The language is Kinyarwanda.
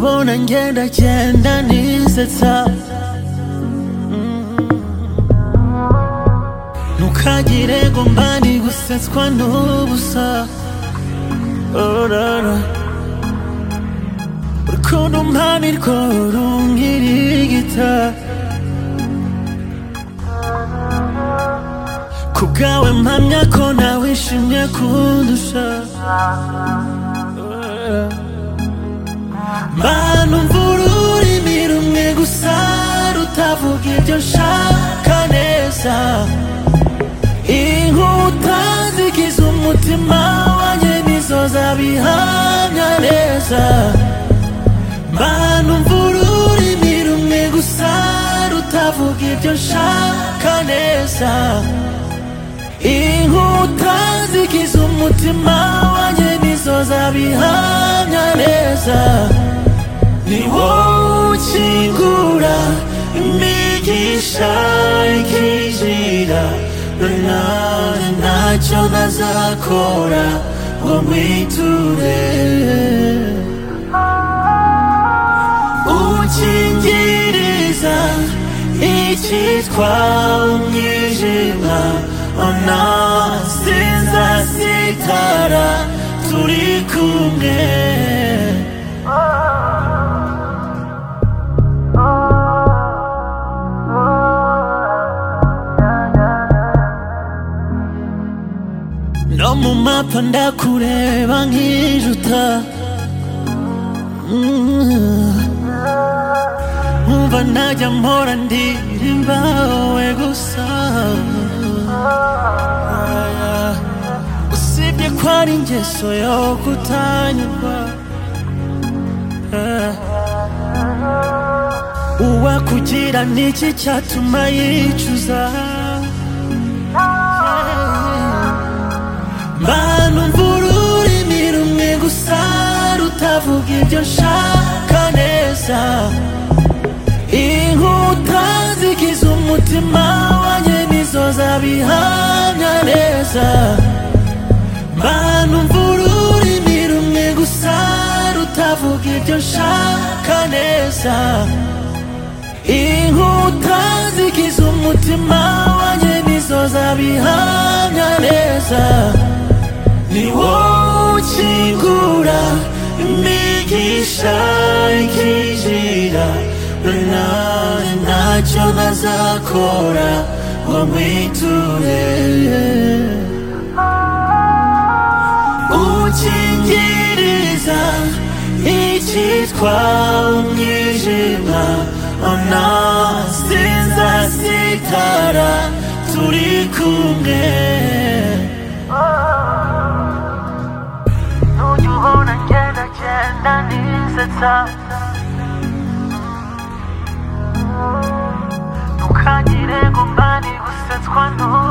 ngenda genda nisetsa ntukagire ngo mbani gusetswa n'ubusa Oh, no, no. urukundo umpanirwa runkirigita ku bwawe mpamya ko nawishimye kundusha mana umvura ururimi rumwe gusa rutavuga ibyo nshaka neza inkuta zigize umutima wanjye nizo zabihamya neza mana umvura ururimi rumwe gusa rutavuga ibyo nshaka neza inkuta zigize umutima wanjye nizo zabihamya neza ni wowe ukingura imigisha ikinjira nanone ntacyo nazakora ngo nkwiture ukingiriza icyitwa umwijima ona sinzasitara turi kumwe no mu mapa ndakureba nkijuta nkumva najya mpora ndirimba wowe gusa usibye ko ari ingeso yo kutanyurwa Eh. uwakugira niki cyatuma yicuza Mana umvura ururimi rumwe gusa rutavuga ibyo nshaka neza inkuta zigize umutima wanjye nizo zabihamya neza Mana umvura ururimi rumwe gusa rutavuga ibyo nshaka neza inkuta zigize umutima wanjye nizo zabihamya neza ni wowe ukingura imigisha ikinjira nanone ntacyo nazakora ngo nkwiture ukingiriza icyitwa umwijima ona sinzasitara turi kumwe Nujya ubona ngenda ngenda nisetsa Ntukagire ngo mbani gusetswa n'ubu